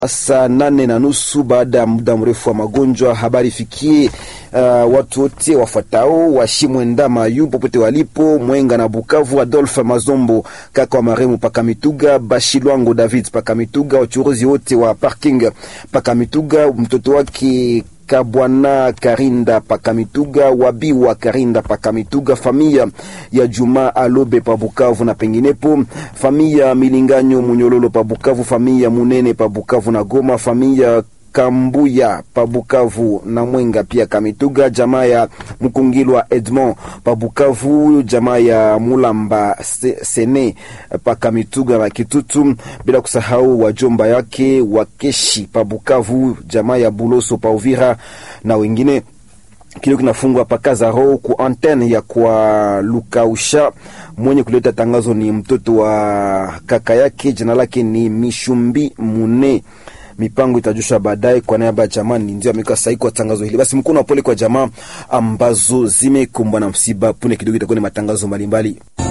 saa nane na nusu baada ya muda mrefu wa magonjwa. Habari ifikie uh, watu wote wafuatao washimwenda mayu popote walipo Mwenga na Bukavu, Adolphe Mazombo kaka wa maremu paka Mituga, Bashilwango David paka Mituga, wachuruzi wote wa parking paka Mituga, mtoto wake Kabwana Karinda Pakamituga, Wabiwa Karinda Pakamituga, familia ya Juma Alobe pa Bukavu na penginepo, familia Milinganyo Munyololo pa Bukavu, familia Munene pa Bukavu na Goma, familia Kambuya pa Bukavu na Mwenga pia Kamituga, jamaa ya Mkungilwa Edmond pa Bukavu, jamaa ya Mulamba Sene pa Kamituga na Kitutu, bila kusahau wajomba yake Wakeshi pa Bukavu, jamaa ya Buloso pa Uvira na wengine kilio kinafungwa pakaza roho ku antenne ya kwa Lukausha. Mwenye kuleta tangazo ni mtoto wa kaka yake, jina lake ni Mishumbi Mune mipango itajusha baadaye. Kwa niaba ya jamaa ndio ameweka sahihi kwa tangazo hili. Basi mkono wa pole kwa jamaa ambazo zimekumbwa na msiba. Punde kidogo itakuwa ni matangazo mbalimbali.